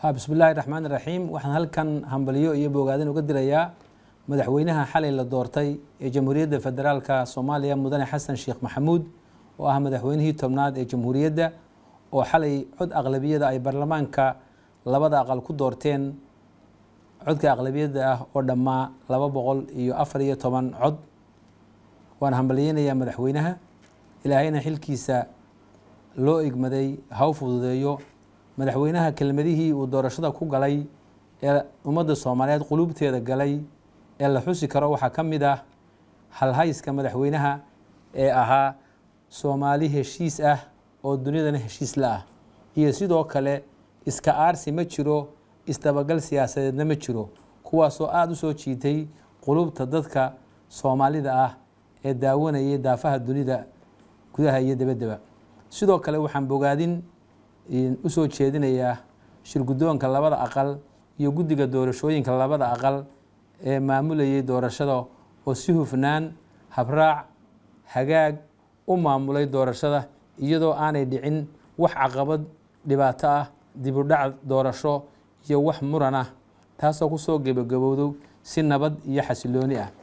bismi illaahi raxmaan iraxiim waxaan halkan hambalyo iyo bogaadin uga dirayaa madaxweynaha xalay la doortay ee jamhuuriyadda federaalka soomaaliya mudane xasan sheekh maxamuud oo ah madaxweynihii tobnaad ee jamhuuriyadda oo xalay cod aqlabiyada ay baarlamaanka labada aqal ku doorteen codka aqlabiyadda ah oo dhammaa laba boqol iyo afar iyo toban cod waan hambalyeynayaa madaxweynaha ilaahayna xilkiisa loo igmaday ha u fududeeyo madaxweynaha kelmadihii uu doorashada ku galay ee ummadda soomaaliyeed qulubteeda galay ee la xusi karo waxaa ka mid ah halhayska madaxweynaha ee ahaa soomaali heshiis ah oo dunidana heshiis la ah iyo sidoo kale iska aarsi ma jiro isdabagal siyaasadeedna ma jiro kuwaasoo aada u soo jiitay qulubta dadka soomaalida ah ee daawanayay daafaha dunida gudaha iyo dabaddaba sidoo kale waxaan bogaadin usoo jeedinayaa shirguddoonka labada aqal iyo guddiga doorashooyinka labada aqal ee maamulayay doorashada oo si hufnaan habraac hagaag u maamulay doorashada iyadoo aanay dhicin wax caqabad dhibaato ah dibudhac doorasho iyo wax muran ah taasoo kusoo gebagabowdo si nabad iyo xasilooni ah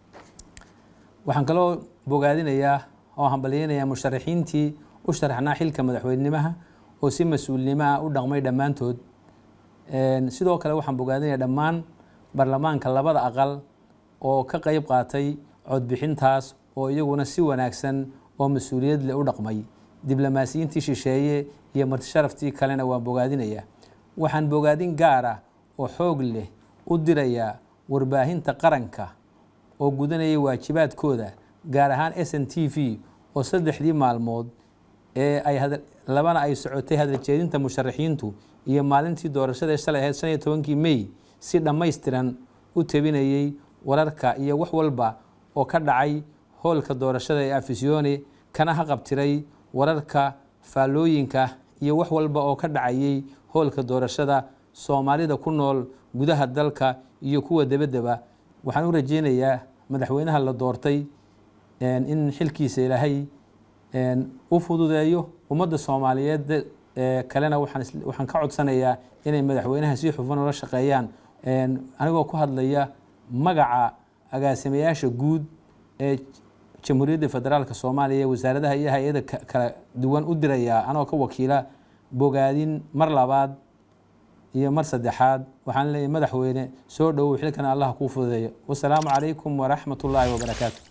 waxaan kaloo bogaadinayaa oo hambalyeynayaa musharaxiintii u sharaxnaa xilka madaxweynenimaha oo si mas-uulnimo ah u dhaqmay dhammaantood sidoo kale waxaan bogaadinaya dhammaan baarlamaanka labada aqal oo ka qeyb qaatay codbixintaas oo iyaguna si wanaagsan oo mas-uuliyad leh u dhaqmay diblomaasiyiintii shisheeye iyo martisharaftii kalena waan bogaadinaya waxaan bogaadin gaar ah oo xoog leh u dirayaa warbaahinta qaranka oo gudanayay waajibaadkooda gaar ahaan s n t v oo saddexdii maalmood ee ay labana ay socotay hadaljeedinta musharaxiintu iyo maalintii doorashada ee shalay ahayd shan iyo tobankii mey si dhammaystiran u tabinayey wararka iyo wax walba oo ka dhacay hoolka doorashada ee afisyoone kana haqabtiray wararka faallooyinka iyo wax walba oo ka dhacayay hoolka doorashada soomaalida ku nool gudaha dalka iyo kuwa debaddeba waxaan u rajeynayaa madaxweynaha la doortay in xilkiisa ilaahay u fududeeyo ummadda soomaaliyeed kalena waxaan ka codsanayaa inay madaxweynaha si xufan ula shaqeeyaan anigoo ku hadlaya magaca agaasimayaasha guud ee jamhuuriyadda federaalk soomaaliya wasaaradaha iyo hay-ada kala duwan u dirayaa anoo ka wakiila bogaadin mar labaad iyo mar saddexaad waxaan leeyahy madaxweyne soo dhowow xilkana allah kuu fududeeyo wasalaamu calaykum waraxmat ullaahi wabarakaatu